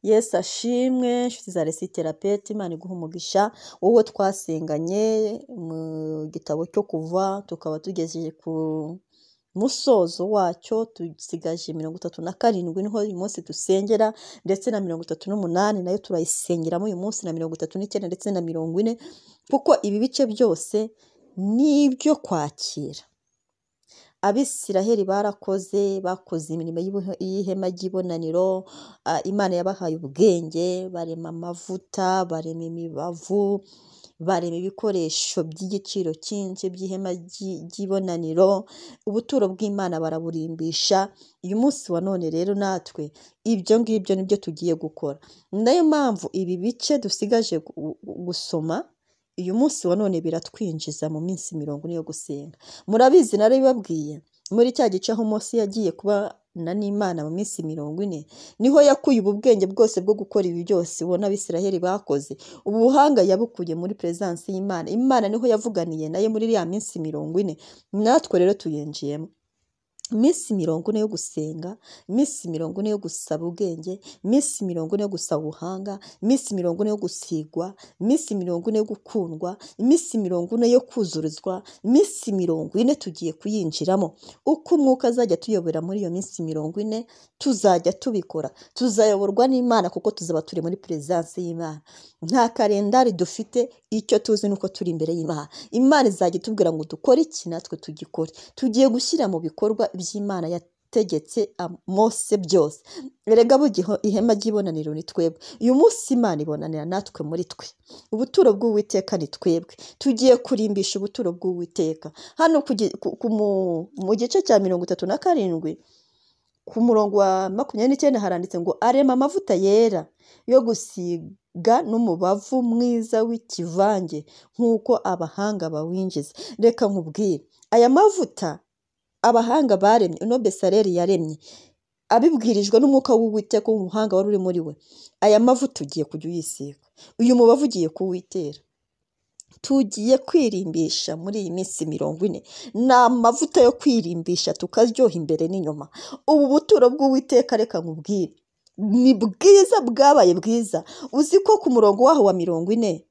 Yesu ashimwe nshuti za resiterapeti Imana iguha umugisha wowe twasenganye mu gitabo cyo kuva tukaba tugeze ku musozo wacyo dusigaje mirongo itatu na karindwi niho uyu munsi dusengera ndetse na mirongo itatu n'umunani nayo turayisengeramo uyu munsi na mirongo itatu n'icyenda ndetse na mirongo ine kuko ibi bice byose ni ibyo kwakira abisiraheli barakoze bakoze imirimo y'ihema ry'ibonaniro imana yabahaye ubwenge barema amavuta barema imibavu barema ibikoresho by'igiciro cyinshi by'ihema ry'ibonaniro ubuturo bw'imana baraburimbisha uyu munsi wa none rero natwe ibyo ngibyo nibyo tugiye gukora ni nayo mpamvu ibi bice dusigaje gusoma uyu munsi wa none biratwinjiza mu minsi mirongo ine yo gusenga murabizi narabibabwiye muri cya gice aho munsi yagiye kubana n'imana mu minsi mirongo ine niho yakuye ubu bwenge bwose bwo gukora ibi byose ubona abisiraheli bakoze ubu buhanga yabukuye muri perezidansi y'imana imana niho yavuganiye nayo muri iriya minsi mirongo ine natwe rero tuyinjiyemo iminsi mirongo ine yo gusenga iminsi mirongo ine yo gusaba ubwenge iminsi mirongo ine yo gusaba ubuhanga iminsi mirongo ine yo gusigwa iminsi mirongo ine yo gukundwa iminsi mirongo ine yo kuzurizwa iminsi mirongo ine tugiye kuyinjiramo uko umwuka azajya tuyobora muri iyo minsi mirongo ine tuzajya tubikora tuzayoborwa n'imana kuko tuzaba turi muri perezidansi y'imana nta karendari dufite icyo tuzi ni uko turi imbere y'imana imana izajya itubwira ngo dukore iki natwe tugikore tugiye gushyira mu bikorwa by'imana yategetse mose byose erega bugiho ihema ry'ibonaniro ni twebwe uyu munsi imana ibonanira natwe muri twe ubuturo bw'uwiteka ni twebwe tugiye kurimbisha ubuturo bw'uwiteka hano mu gice cya mirongo itatu na karindwi ku murongo wa makumyabiri n'icyenda haranditse ngo arema amavuta yera yo gusiga n'umubavu mwiza w'ikivange nk'uko abahanga bawinjiza reka nkubwire aya mavuta abahanga baremye uno besareri yaremye abibwirijwe n'umwuka w'uwiteka w'umuhanga wari uri muri we aya mavuta ugiye kujya uyisiga uyu mubavu ugiye kuwitera tugiye kwirimbisha muri iyi minsi mirongo ine ni amavuta yo kwirimbisha tukaryoha imbere n'inyuma ubu buturo bw'uwiteka reka nkubwire ni bwiza bwabaye bwiza uzi ko ku murongo waho wa mirongo ine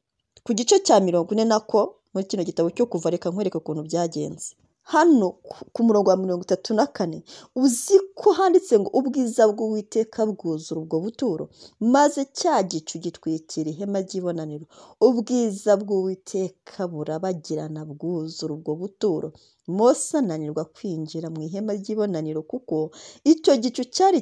ku gice cya mirongo ine nako muri kino gitabo cyo kuva reka nkwereka ukuntu byagenze hano ku murongo wa mirongo itatu na kane uzi ko handitse ngo ubwiza bw'uwiteka bwuzura ubwo buturo maze cya gicu gitwikira ihema ry'ibonaniro ubwiza bw'uwiteka burabagirana bwuzura ubwo buturo mose ananirwa kwinjira mu ihema ry'ibonaniro kuko icyo gicu cyari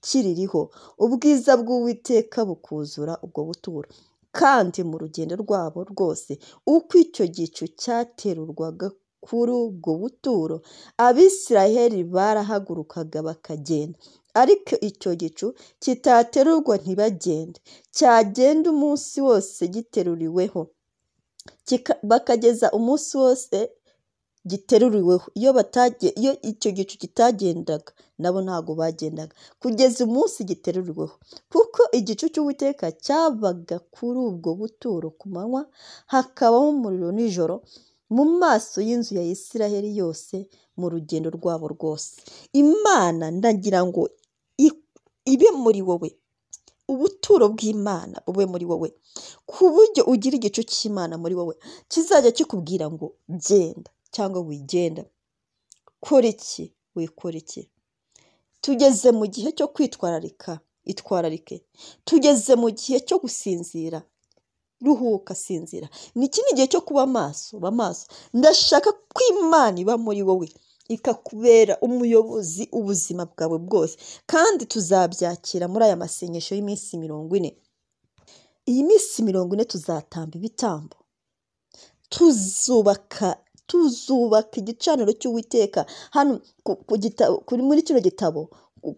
kiririho ubwiza bw'uwiteka bukuzura ubwo buturo kandi mu rugendo rwabo rwose uko icyo gicu cyaterurwaga kuri ubwo buturo abisiraheli barahagurukaga bakagenda ariko icyo gicu kitaterurwa ntibagende cyagenda umunsi wose giteruriweho bakageza umunsi wose giteruriweho iyo iyo icyo gicu kitagendaga nabo ntabwo bagendaga kugeza umunsi giteruriweho kuko igicu cy'uwiteka cyabaga kuri ubwo buturo ku manywa hakabaho umuriro nijoro mu maso y'inzu ya Isiraheli yose mu rugendo rwabo rwose imana ndagira ngo ibe muri wowe ubuturo bw'imana bube muri wowe ku buryo ugira igicu cy'imana muri wowe kizajya kikubwira ngo genda cyangwa wigenda kora iki wikora iki tugeze mu gihe cyo kwitwararika itwararike tugeze mu gihe cyo gusinzira ruhuka sinzira ni iki ni igihe cyo kuba maso ba maso ndashaka ko imana iba muri wowe ikakubera umuyobozi ubuzima bwawe bwose kandi tuzabyakira muri aya masengesho y'iminsi mirongo ine iyi minsi mirongo ine tuzatamba ibitambo tuzubaka tuzubaka igicaniro cy'uwiteka hano kuri muri kino gitabo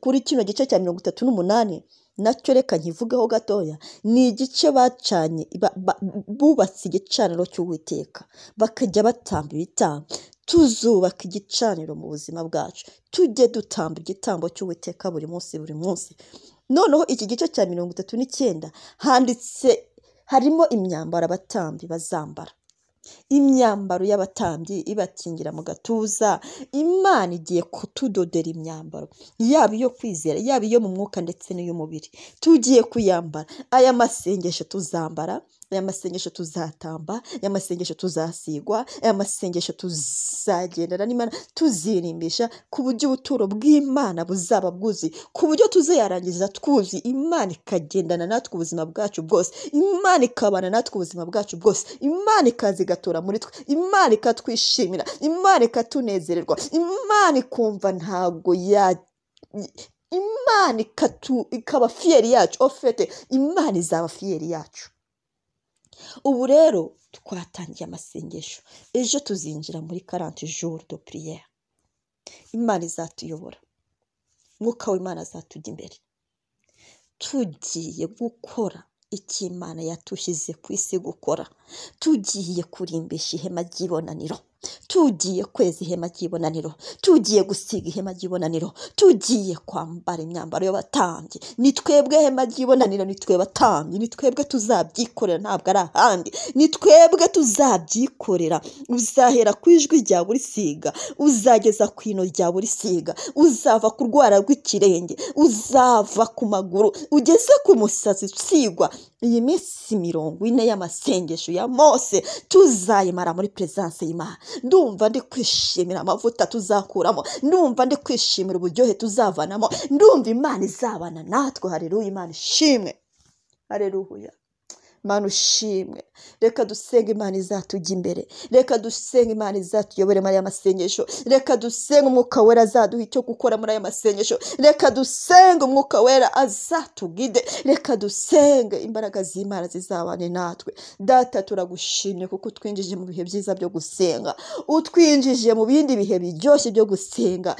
kuri kino gice cya mirongo itatu n'umunani nacyo reka nkivugeho gatoya ni igice bacanye bubatse igicaniro cy'uwiteka bakajya batamba ibitambo tuzubaka igicaniro mu buzima bwacu tujye dutamba igitambo cy'uwiteka buri munsi buri munsi noneho iki gice cya mirongo itatu n'icyenda handitse harimo imyambaro abatambi bazambara imyambaro y'abatambyi ibakingira mu gatuza imana igiye kutudodera imyambaro yaba iyo kwizera yaba iyo mu mwuka ndetse n'iy'umubiri tugiye kuyambara aya masengesho tuzambara aya masengesho tuzatamba aya masengesho tuzasigwa aya masengesho tuzagendana n'imana tuzirimbisha ku buryo ubuturo bw'imana buzaba bwuzuye ku buryo tuzayarangiza twuzuye imana ikagendana natwe ubuzima bwacu bwose imana ikabana natwe ubuzima bwacu bwose imana ikaza igatura muri twe imana ikatwishimira imana ikatunezererwa imana ikumva ntabwo ya imana ikatu- ikaba fiyeri yacu ofete imana izaba fiyeri yacu ubu rero twatangiye amasengesho ejo tuzinjira muri karante jour de priere imana izatuyobora mwuka w'imana azatujya imbere tugiye gukora icyo imana yatushyize ku isi gukora tugiye kurimbisha ihema ry'ibonaniro tugiye kweza ihema ry'ibonaniro tugiye gusiga ihema ry'ibonaniro tugiye kwambara imyambaro y'abatambyi ni twebwe hema ry'ibonaniro ni twe batambyi ni twebwe tuzabyikorera ntabwo ari ahandi ni twebwe tuzabyikorera uzahera ku ijwi rya buri siga uzageza ku ino rya buri siga uzava ku rwara rw'ikirenge uzava ku maguru ugeze ku musazi usigwa iyi minsi mirongo ine y'amasengesho ya mose tuzayimara muri perezidanse y'imana ndumva ndi kwishimira amavuta tuzakuramo ndumva ndi kwishimira uburyohe tuzavanamo ndumva imana izabana natwe hareruya imana ishimwe hareruya Mana ushimwe reka dusenga imana izatujya imbere reka dusenga imana izatuyobore muri aya masengesho reka dusenga umwuka wera azaduha icyo gukora muri aya masengesho reka dusenga umwuka wera azatugide reka dusenge imbaraga z'imana zizabane natwe data turagushimye kuko utwinjije mu bihe byiza byo gusenga utwinjije mu bindi bihe biryoshye byo gusenga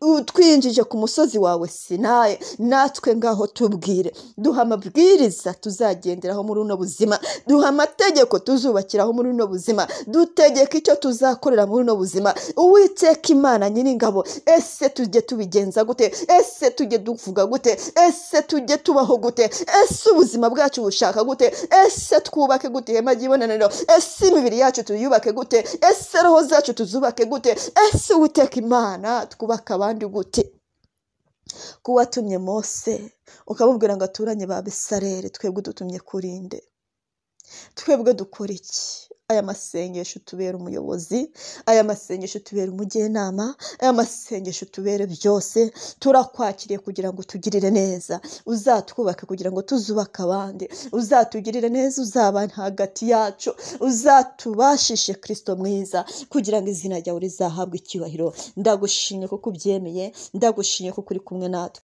utwinjije ku musozi wawe sinaye natwe ngaho tubwire duha amabwiriza tuzagenderaho muri uno buzima duha amategeko tuzubakiraho muri uno buzima dutegeka icyo tuzakorera muri uno buzima uwiteka imana nyiringabo ese tujye tubigenza gute ese tujye duvuga gute ese tujye tubaho gute ese ubuzima bwacu bushaka gute ese twubake gute ihema ry'ibonaniro ese imibiri yacu tuyubake gute ese roho zacu tuzubake gute ese uwiteka imana twubake abandi gute ko watumye mose ukamubwira ngo aturanye ba bisarere twebwe udutumye kurinde twebwe dukora iki aya masengesho tubera umuyobozi aya masengesho tubera umujyanama aya masengesho tubere byose turakwakiriye kugira ngo tugirire neza uzatwubake kugira ngo tuzubake abandi uzatugirire neza uzabana hagati yacu uzatubashishe kirisito mwiza kugira ngo izina ryawe rizahabwe icyubahiro ndagushimye kuko ubyemeye ndagushimye kuko uri kumwe natwe